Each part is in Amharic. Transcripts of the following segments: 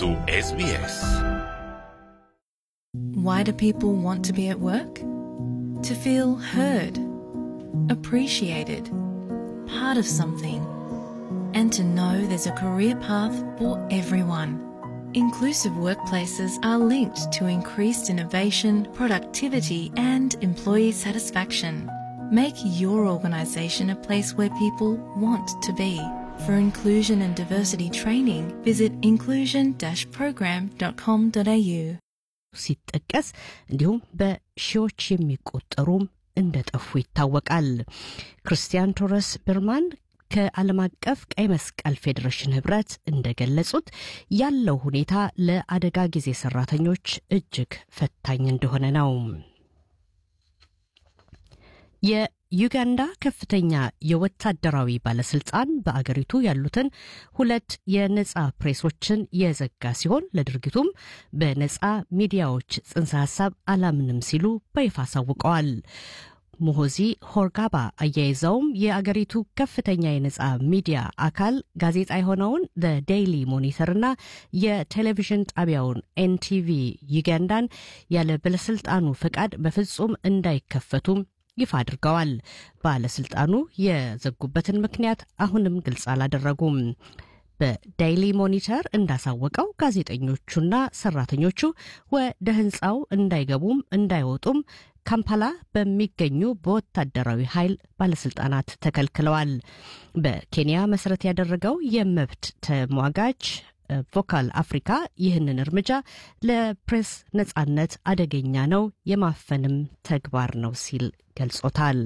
su SBS. Why do people want to be at work? To feel heard, appreciated, part of something, and to know there's a career path for everyone. Inclusive workplaces are linked to increased innovation, productivity, and employee satisfaction. Make your organisation a place where people want to be. For inclusion and diversity training, visit inclusion-program.com.au. ሲጠቀስ እንዲሁም በሺዎች የሚቆጠሩም እንደጠፉ ይታወቃል። ክርስቲያን ቶረስ ብርማን ከዓለም አቀፍ ቀይ መስቀል ፌዴሬሽን ህብረት እንደገለጹት ያለው ሁኔታ ለአደጋ ጊዜ ሰራተኞች እጅግ ፈታኝ እንደሆነ ነው። የዩጋንዳ ከፍተኛ የወታደራዊ ባለስልጣን በአገሪቱ ያሉትን ሁለት የነጻ ፕሬሶችን የዘጋ ሲሆን ለድርጊቱም በነጻ ሚዲያዎች ጽንሰ ሀሳብ አላምንም ሲሉ በይፋ አሳውቀዋል። ሙሆዚ ሆርጋባ አያይዘውም የአገሪቱ ከፍተኛ የነጻ ሚዲያ አካል ጋዜጣ የሆነውን ዴይሊ ሞኒተርና የቴሌቪዥን ጣቢያውን ኤንቲቪ ዩጋንዳን ያለ ባለስልጣኑ ፈቃድ በፍጹም እንዳይከፈቱም ይፋ አድርገዋል። ባለስልጣኑ የዘጉበትን ምክንያት አሁንም ግልጽ አላደረጉም። በዳይሊ ሞኒተር እንዳሳወቀው ጋዜጠኞቹና ሰራተኞቹ ወደ ህንፃው እንዳይገቡም እንዳይወጡም ካምፓላ በሚገኙ በወታደራዊ ኃይል ባለስልጣናት ተከልክለዋል። በኬንያ መሰረት ያደረገው የመብት ተሟጋች ቮካል አፍሪካ ይህንን እርምጃ ለፕሬስ ነጻነት አደገኛ ነው፣ የማፈንም ተግባር ነው ሲል ገልጾታል።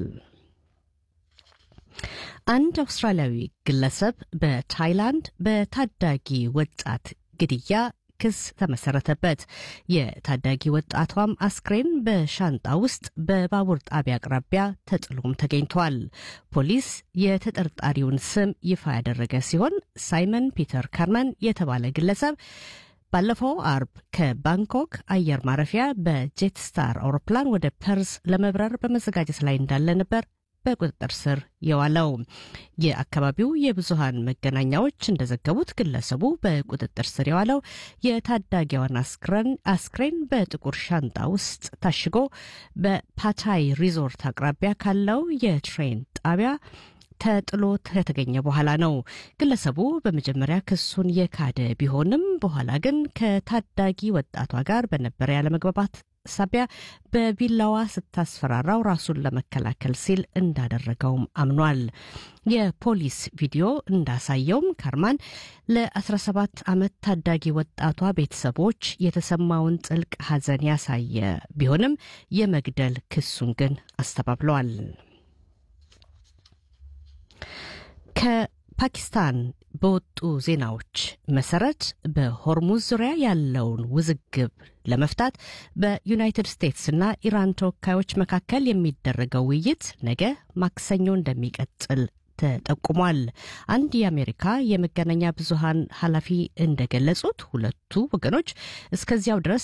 አንድ አውስትራሊያዊ ግለሰብ በታይላንድ በታዳጊ ወጣት ግድያ ክስ ተመሰረተበት። የታዳጊ ወጣቷም አስክሬን በሻንጣ ውስጥ በባቡር ጣቢያ አቅራቢያ ተጥሎም ተገኝቷል። ፖሊስ የተጠርጣሪውን ስም ይፋ ያደረገ ሲሆን ሳይመን ፒተር ካርመን የተባለ ግለሰብ ባለፈው አርብ ከባንኮክ አየር ማረፊያ በጄትስታር አውሮፕላን ወደ ፐርስ ለመብረር በመዘጋጀት ላይ እንዳለ ነበር በቁጥጥር ስር የዋለው። የአካባቢው የብዙሃን መገናኛዎች እንደዘገቡት ግለሰቡ በቁጥጥር ስር የዋለው የታዳጊዋን አስክሬን በጥቁር ሻንጣ ውስጥ ታሽጎ በፓታይ ሪዞርት አቅራቢያ ካለው የትሬን ጣቢያ ተጥሎ ከተገኘ በኋላ ነው። ግለሰቡ በመጀመሪያ ክሱን የካደ ቢሆንም በኋላ ግን ከታዳጊ ወጣቷ ጋር በነበረ ያለመግባባት ሳቢያ በቢላዋ ስታስፈራራው ራሱን ለመከላከል ሲል እንዳደረገውም አምኗል። የፖሊስ ቪዲዮ እንዳሳየውም ካርማን ለ17 ዓመት ታዳጊ ወጣቷ ቤተሰቦች የተሰማውን ጥልቅ ሐዘን ያሳየ ቢሆንም የመግደል ክሱን ግን አስተባብለዋል። ከፓኪስታን በወጡ ዜናዎች መሰረት በሆርሙዝ ዙሪያ ያለውን ውዝግብ ለመፍታት በዩናይትድ ስቴትስና ኢራን ተወካዮች መካከል የሚደረገው ውይይት ነገ ማክሰኞ እንደሚቀጥል ተጠቁሟል። አንድ የአሜሪካ የመገናኛ ብዙሃን ኃላፊ እንደገለጹት ሁለቱ ወገኖች እስከዚያው ድረስ